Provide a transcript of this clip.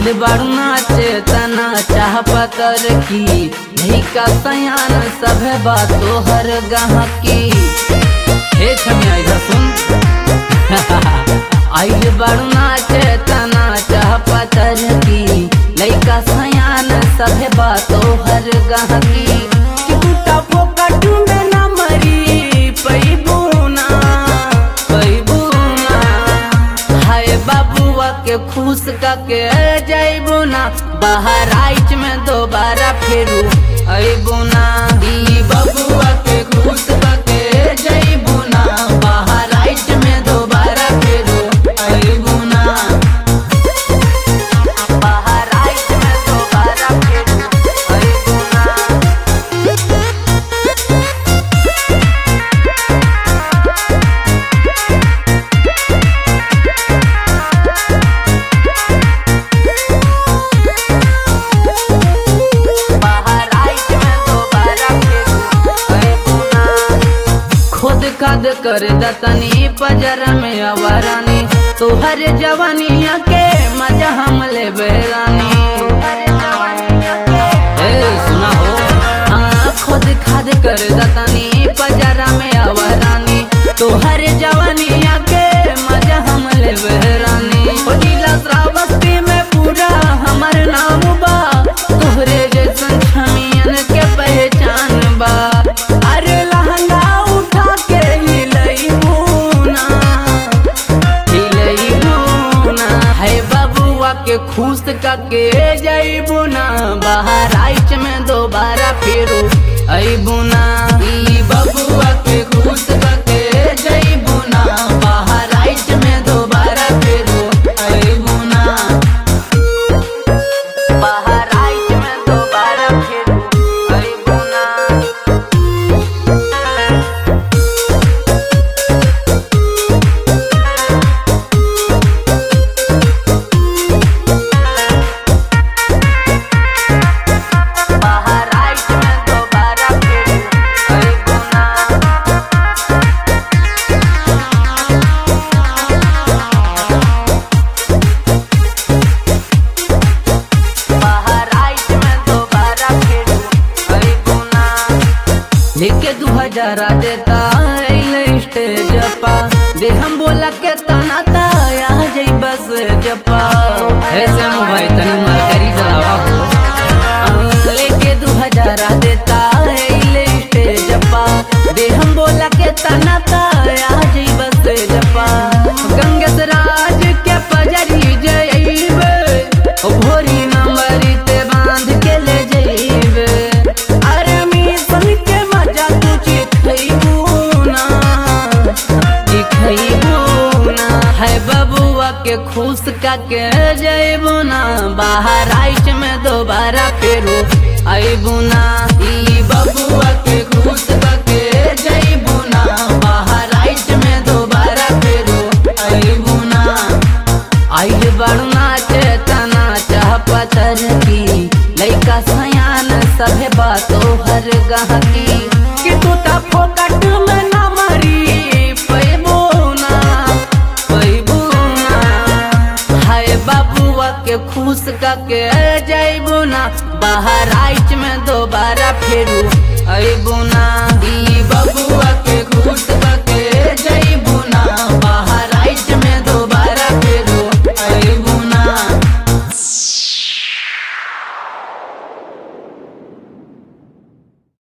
आइल बारू नाचे तना चाह पतर की लइका सयान सभे बातो हर गहकी हे छमिया इधर सुन आइल बारू नाचे तना चाह पतर की लइका सयान सभे बातो हर गहकी कि टूटा फोकट में ना मरी पैबूना पैबूना हाय बाबुआ के खुश के जैबू ना बाहर आइच में दोबारा फेरू अबू ना ई बबुआ के खुश के जैबू ना बाहर आइच में दोबारा फेरू अबू ना बाहर आइच में दोबारा फेरू अबू ना बाहर आइच में दोबारा फेरू अबू ना खुद कद कर दतनी पजर में अवरानी तुहर जवानिया के मजा हम ले बेरानी ए सुना हो हाँ खुद खाद कर दतनी पजर में अवरानी तुहर जवानिया के मजा हम ले बेरानी ओ नीला श्रावस्ती में पूरा हमर नाम बा तोहरे जैसन छमियन के पहचान बा अरे लहंगा उठा के हिलई मुना हिलई मुना है बबुआ के खुश के जईबू ना बाहर आइच में दोबारा फेरो अईबू ना ई बबुआ के खुश के जईबू ना बाहर आइच में दोबारा फेरो अईबू ना बाहर आइच में दोबारा फेरो अईबू ना बाहर आइच में दोबारा फेरू अईबू ना बाहर आइच में दोबारा फेरू अईबू ना लेके दू हजार देता अइले स्टेज पा दे हम बोला के तना ता आ जाई बस जपा ऐसे मोबाइल तनी मार करी चलावा हो लेके दू हजार देता अइले स्टेज पा दे हम बोला के तना ता आ जाई बस जपा गंगस राज के पजरी जइबे ओ भोरी नंबरी ते बांध के ले जइबे अरे मिशन के मजा तू चिखइबू ना चिखइबू ना है बबुआ के खुश का के जइबू ना बाहर आइच में दोबारा फेरू अइबू ना ई बबुआ के खुश का के जइबू ना बाहर आइच में दोबारा फेरू अइबू ना आइल बड़ू नाचे तना चाह पतर की लइका सयान सभे बातो हर गहकी कि तू ता फोकट में ना मरी पैबो ना पैबो ना हाय बाबुआ के खुश का के जइबू ना बाहर आइच में दोबारा फेरू अइबू ना ई बबुआ के खुश